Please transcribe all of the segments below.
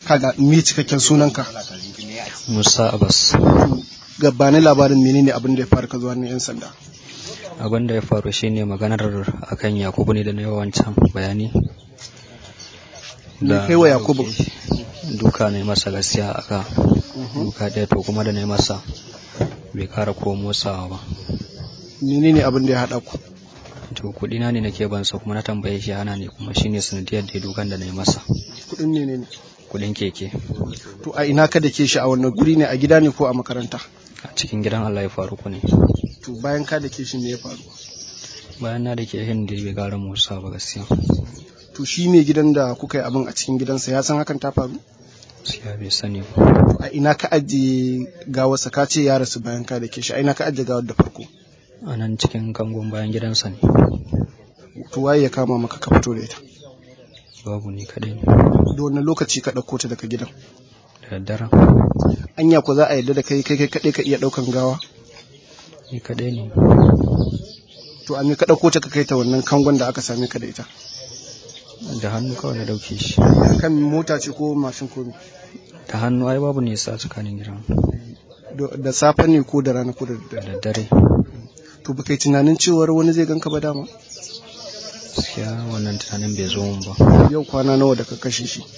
kaga me cikakken sunanka Musa Abbas gabanin labarin menene abin da ya faru ka zuwa ne yan sanda abin da ya faru shine maganar akan Yakubu ne da na yawancan bayani me kai wa Yakubu duka ne masa gaskiya aka duka ɗaya to kuma da na masa bai kara ko motsawa ba menene abin da ya haɗa ku to kuɗi na ne nake bansa kuma na tambaye shi hana ne kuma shine sanadiyar da dukan da na yi masa kuɗin ne ne kuɗin keke to a ina ka da ke shi a wannan guri ne a gida ne ko a makaranta a cikin gidan Allah ya faru ku ne to bayan ka da ke shi me ya faru bayan na da ke hin da bai kara motsa ba gaskiya to shi mai gidan da kuka yi abin a cikin gidansa ya san hakan ta faru gaskiya bai sani ba to a ina ka ajiye gawarsa ka ce ya rasu bayan ka da ke shi a ina ka ajiye gawar da farko a nan cikin kangon bayan gidansa ne to waye ya kama maka ka fito da ita babu ni kaɗai ne da wannan lokaci ka ɗauko ta daga gidan da daddaren anya ko za a yarda da kai kai kai kaɗai ka iya ɗaukan gawa ni kaɗai ne to a me ka ɗauko ta ka kai ta wannan kangon da aka same ka da ita da hannu kawai na ɗauke shi kan mota ce ko mashin ko me da hannu ai babu nisa tsakanin gidan Da- da safe ne ko da rana ko da da daddare daddare to ba kai tunanin cewar wani zai ganka ba dama gaskiya wannan tunanin bai zo mun ba yau kwana nawa da ka kashe shi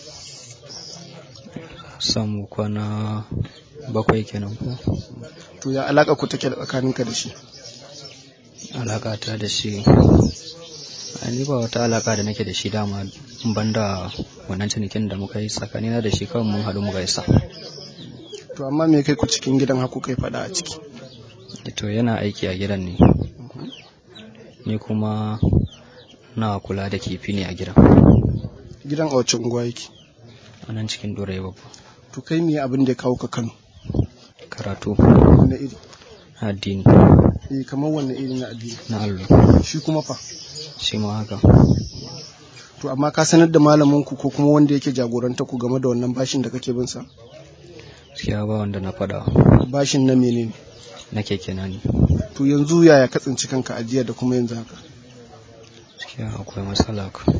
samu kwana bakwai kenan ko to ya alaka ku take da tsakaninka da shi alaka ta da shi ai ni ba wata alaka da nake da shi dama ban da wannan cinikin da muka yi tsakanina da shi kawai mun haɗu mu gaisa to amma me kai ku cikin gidan haku kai faɗa a ciki to yana aiki a gidan ne ni kuma na kula da kifi ne a gidan gidan a wacce unguwa yake a nan cikin dorai babba to kai me abin da ya kawo ka Kano karatu wanne iri addini eh kamar wanne iri na addini na allo shi kuma fa shi ma haka to amma ka sanar da malamin ku ko kuma wanda yake jagoranta ku game da wannan bashin da kake bin sa gaskiya ba wanda na faɗa bashin na menene na keke na ne to yanzu yaya ka tsinci kanka a jiya da kuma yanzu haka gaskiya akwai matsala ka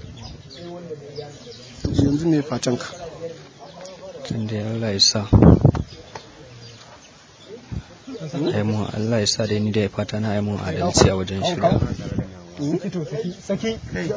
to yanzu me fatan ka tun da Allah ya sa ai mun Allah ya sa dai ni da ya fata na ai mun adalci a wajen shirya saki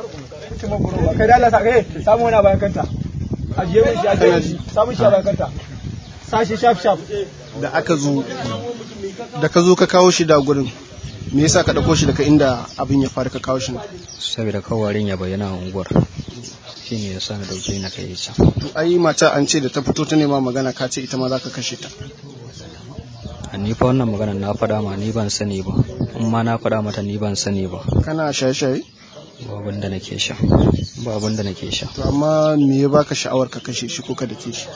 kai da Allah sa kai samu wani a bayan kanta ajiye mun shi ajiye mun shi samu shi a bayan kanta sashi shaf shaf da aka zo da ka zo ka kawo shi da gurin me yasa ka dauko shi daga inda abin ya faru ka kawo shi nan? saboda kawarin ya bayyana a unguwar shi ne ya sa na dauke na kai can to ai mata an ce da ta fito ta nema magana ka ce ita ma za ka kashe ta a ni fa wannan magana na faɗa ma ni ban sani ba in ma na faɗa mata ni ban sani ba kana shaye-shaye ba abin da nake sha ba abin da nake sha to amma me ya baka sha'awar ka kashe shi ko ka dake shi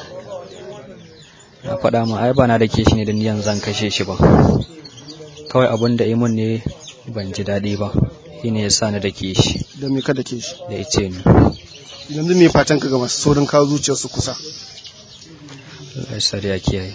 na faɗa ma ai ba na dake shi ne da niyan zan kashe shi ba kawai abin da imun ne ban ji daɗi ba shi ne ya sa na dake shi da me ka dake shi da ice ni yanzu me fatan ka ga masu saurin kawo zuciyarsu kusa Allah ya sa da ya kiyaye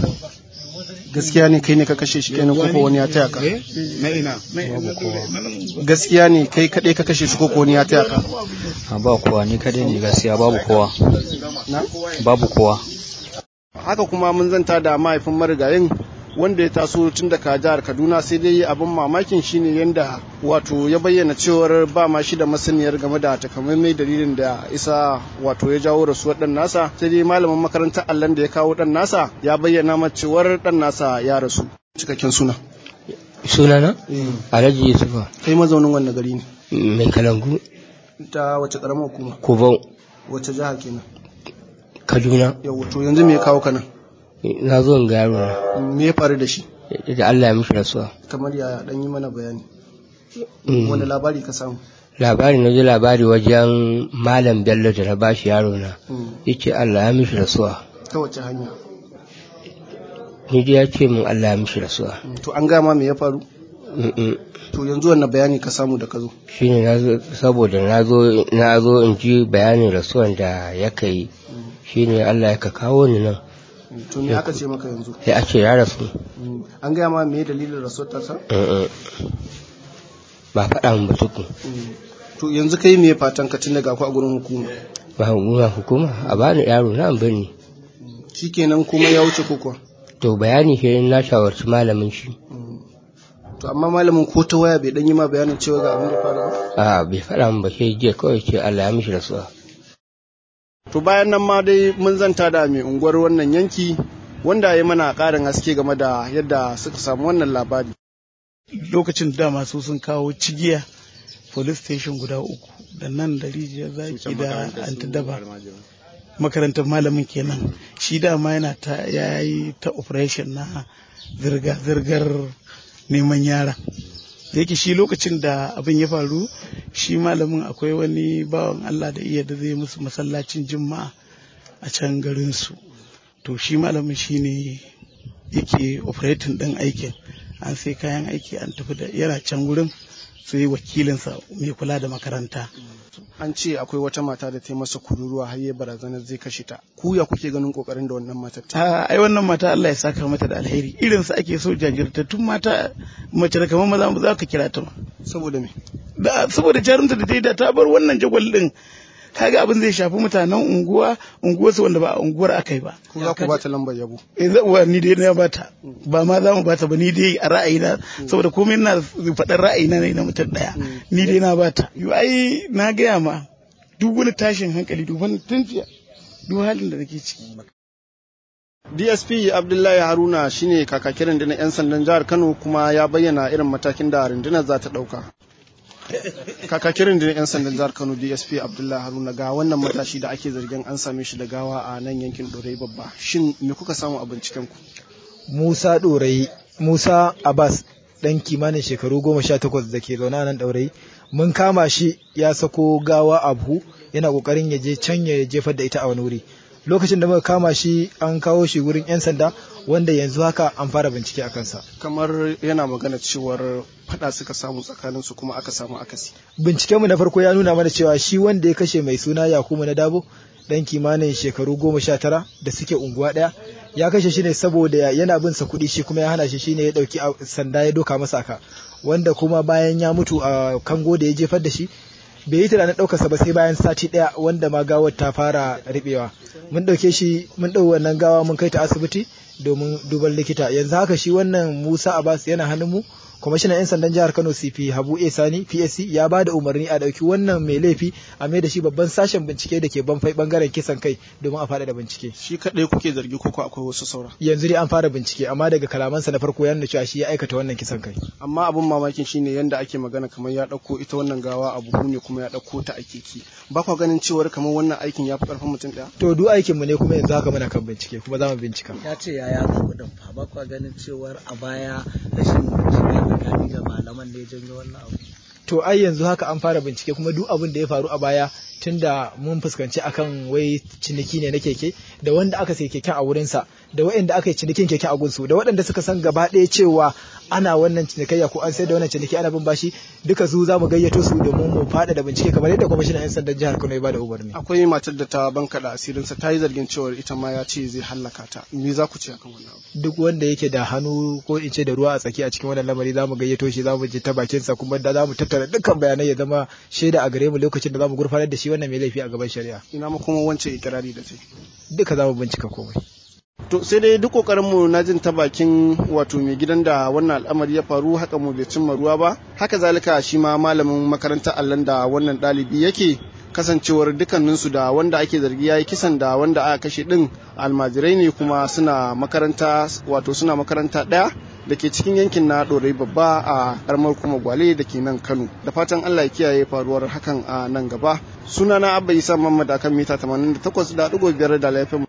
gaskiya ne kai ne ka kashe shi kenan ko ko wani ya taya ka babu kowa gaskiya ne kai kadai ka kashe shi ko ko wani ya taya ka a ba kowa ni kadai ne gaskiya babu kowa na babu kowa haka kuma mun zanta da mahaifin marigayin wanda ya taso tun daga jihar kaduna sai dai abin mamakin shine yadda wato ya bayyana cewar ba ma shi da masaniyar game da takamaimai dalilin da isa wato ya jawo rasuwar dan nasa sai dai malamin makarantar allon da ya kawo dan nasa ya bayyana ma cewar dan nasa ya rasu cikakken suna sunana alhaji yusufa kai mazaunin wannan gari ne mai kalangu ta wace karamar hukuma kubau wace jiha kenan kaduna yau to yanzu me ya kawo kana na zo in ga yaro na me ya faru da shi da Allah ya mishi rasuwa kamar ya dan yi mana bayani Mm. wani labari ka samu labari na ji labari wajen malam bello da na bashi yaro na Mm. yace Allah ya mishi rasuwa ta wace hanya ni dai ya ce min Allah ya mishi rasuwa Mm, to an gama me ya faru Mm-mm. to yanzu wannan bayani ka samu da ka zo shine na zo saboda na zo na zo in ji bayanin rasuwan da ya kai shine Allah ya ka kawo ni nan Mm, to me aka ce maka yanzu sai a ce ya rasu Mm, an gaya ma me dalilin rasuwar tasa Mm-mm. ba faɗa min ba tukun Mm, to yanzu kai me fatan ka tun daga ku a gurin hukuma ba hukuma hukuma a bani yaro na an bani shikenan kuma ya wuce kukuwa to bayani shi na shawarci malamin shi to amma malamin ko ta waya bai dan yi ma bayanin cewa ga abin da faru ba a bai faɗa min ba sai jiya kawai ce Allah ya mishi rasuwa to bayan nan ma dai mun zanta da mai unguwar wannan yanki wanda ya mana ƙarin haske game da yadda suka samu wannan labari lokacin da masu sun kawo cigiya police station guda uku da nan da rijiyar zaki da antidaba makarantar malamin kenan shi dama yana ta yayi ta operation na zirga-zirgar neman yara da yake shi lokacin da abin ya faru shi malamin akwai wani bawan Allah da iya da zai musu masallacin juma'a a can garinsu to shi malamin shi ne yake operating ɗin aikin an sai kayan aiki an tafi da yana can gurin sai wakilinsa mai kula da makaranta an ce akwai wata mata da ta yi masa kururuwa har ya barazanar zai kashe ta ku ya kuke ganin kokarin da wannan matar ta a ai wannan mata Allah ya saka mata da alheri irin su ake so jajirtattun mata mace da kamar maza za ka kira ta ma saboda me da saboda jarumta da ta yi da ta bar wannan jagwal din kaga abin zai shafi mutanen unguwa unguwarsu wanda ba a unguwar aka yi ba ku za ku ba ta lambar yabo eh za uwa ni dai na bata ba ma za mu bata ba ni dai a ra'ayina saboda komai na faɗar ra'ayina ne na mutum ɗaya ni dai na bata yo ai na gaya ma duk wani tashin hankali duk wani tunjiya duk halin da nake ciki DSP Abdullahi Haruna shine kakakin rundunar 'yan sandan jihar Kano kuma ya bayyana irin matakin da rundunar za ta ɗauka. Kakakin rundunar 'yan sandan jihar Kano DSP Abdullahi Haruna ga wannan matashi da ake zargin an same shi da gawa a nan yankin Dorai babba. Shin me kuka samu a binciken ku? Musa Dorai, Musa Abbas ɗan kimanin shekaru goma sha takwas da ke zaune a nan ɗaurayi mun kama shi ya sako gawa a buhu yana ƙoƙarin ya je can ya jefar da ita a wani wuri lokacin da muka kama shi an kawo shi wurin 'yan sanda wanda yanzu haka an fara bincike a kansa Kamar yana magana cewar faɗa suka samu tsakanin su kuma aka samu akasi. bincikenmu na farko ya nuna mana cewa shi wanda ya kashe mai suna yakubu na dabo dan kimanin shekaru goma sha tara da suke unguwa ɗaya ya kashe shi ne saboda yana bin sa kuɗi shi kuma ya hana shi shine ya ɗauki a- sanda ya doka masa aka wanda kuma bayan ya mutu a kango da ya jefar da shi bai yi tunanin ɗaukarsa ba sai bayan sati ɗaya wanda ma gawar ta fara riɓewa mun ɗauke shi mun ɗau wannan gawa mun kai ta asibiti domin duban likita yanzu haka shi wannan musa abbas yana hannun mu kwamishinan 'yan sandan jihar kano cp habu a sani psc ya ba da umarni a ɗauki wannan mai laifi a mai da shi babban sashen bincike da ke banfai bangaren kisan kai domin a faɗaɗa bincike Shi kaɗai kuke zargi ko ko akwai wasu saura. yanzu dai an fara bincike amma daga kalamansa na farko ya nuna cewa shi ya aikata wannan kisan kai Amma abin mamakin shine yanda ake magana kamar ya ɗauko ita wannan gawa a buhu ne kuma ya ɗauko ta a keke. Ba kwa ganin cewar kamar wannan aikin ya fi ƙarfin mutum ɗaya? to duk aikinmu ne kuma yanzu haka muna kan bincike kuma za mu bincika ya ce ya yaga kuɗin fa ba kwa ganin cewar a baya rashin bincike tsakani da malaman ne ya janyo wannan abu to ai yanzu haka an fara bincike kuma duk abin da ya faru a baya tunda mun fuskanci akan wai ciniki ne na keke da wanda aka sai keken a wurinsa da waɗanda aka yi cinikin keke a gunsu da waɗanda suka san gaba ɗaya cewa ana wannan cinikayya ko an sai da wannan ciniki ana bin bashi duka su za mu gayyato su domin mu faɗa da bincike kamar yadda kwamishinan 'yan sandan jihar Kano ya bada umarni. Akwai matar da ta bankaɗa asirinsa ta yi zargin cewar ita ma ya ce zai hallaka ta. Me za ku ce akan wannan abu? Duk wanda yake da hannu ko in ce da ruwa a tsaki a cikin wannan lamari za mu gayyato shi za mu je ta bakinsa kuma da za mu tattara dukkan bayanai ya zama shaida a gare mu lokacin da za mu gurfanar da shi wannan mai laifi a gaban shari'a. Ina ma kuma wancan ikirari da ta yi. Duka za mu bincika komai. To sai dai duk kokarinmu na jin ta bakin wato mai gidan da wannan al'amari ya faru haka mu bai cimma ruwa ba haka zalika shi ma malamin makarantar allon da wannan ɗalibi yake kasancewar dukkaninsu da wanda ake zargi ya yi kisan da wanda aka kashe ɗin almajirai ne kuma suna makaranta wato suna makaranta ɗaya da ke cikin yankin na ɗorai babba a ƙaramar kuma gwale da ke nan kano da fatan allah ya kiyaye faruwar hakan a nan gaba sunana abba isa muhammad akan mita 88.5 da laifin